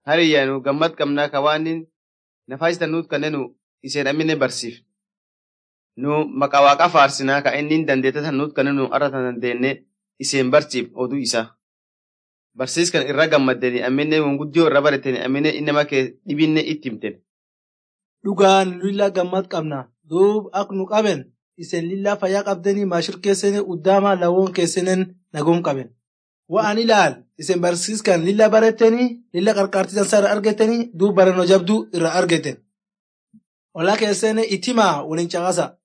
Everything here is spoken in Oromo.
hariyyaa nu gammad qabnaa ka waan nafaasita nuut kannenu iseen amine barsiif. Nu maqaa waaqa faarsinaa ka inni dandeete tan nuut kannenu arra tan dandeenne iseen barsiif oduu isaa. Barsiiskan irra gammaddeni amine wonguddiyoo irra barateni amine innama kee dhibinne itti himten. Dhugaan lilla gammad qabna. Duub ak nu qaben isen lilla fayyaa qabdanii maashir keessanii uddaamaa lawoon keessanii nagoom qaben. Waan ilaal isen barsiiskan lilla baratanii lilla qarqaartisan isaa irra argatanii duub barannoo jabduu irra argatan. Ollaa keessanii itimaa waliin caqasa.